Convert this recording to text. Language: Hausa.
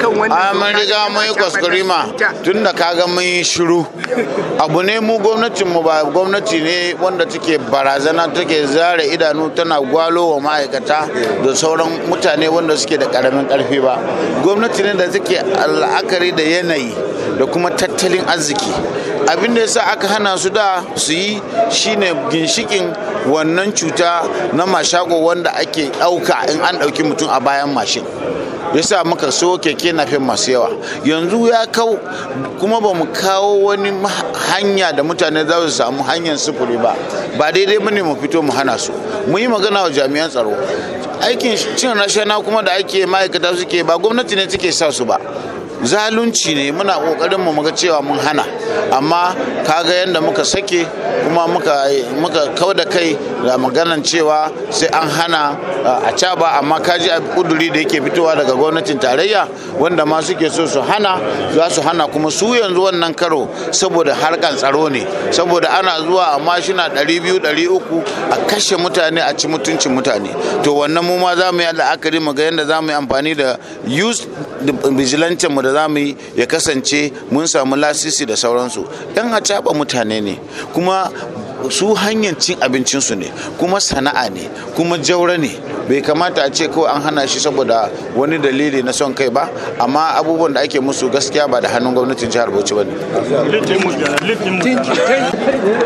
kan wannan a mun riga mun yi kwaskwarima tun da kaga mun yi shiru abu ne mu gwamnatin mu ba gwamnati ne wanda take barazana take zare idanu tana gwalo wa ma'aikata da sauran mutane wanda suke da karamin karfi ba gwamnati ne da take la'akari da yanayi da kuma tattalin arziki abin da yasa aka hana su da su yi shine ginshikin wannan cuta na mashago wanda ake ɗauka in an ɗauki mutum a bayan mashin yasa muka so keke nafin masu yawa yanzu ya kau kuma ba mu kawo wani hanya da mutane za su samu hanyar sufuri ba ba daidai bane mu fito mu hana su mu yi magana wa jami'an tsaro aikin cin rashana kuma da ake ma'aikata suke ba gwamnati ne take sa su ba zalunci ne muna kokarin mu muga cewa mun hana amma kaga yadda muka sake kuma muka muka kau da kai da maganan cewa sai an hana a caba amma kaji a kuduri da yake fitowa daga gwamnatin tarayya wanda ma suke so su hana za su hana kuma su yanzu wannan karo saboda harkan tsaro ne saboda ana zuwa a mashina 200 300 a kashe mutane a ci mutuncin mutane to wannan mu ma za mu yi la'akari mu ga yadda za mu yi amfani da youth vigilante mu da za mu yi ya kasance mun samu lasisi da sauransu yan a mutane ne kuma su hanyar cin abincinsu ne kuma sana'a ne kuma jaura ne bai kamata a ce kawai an hana shi saboda wani dalili na son kai ba amma abubuwan da ake musu gaskiya ba da hannun gwamnatin jihar bauchi ba ne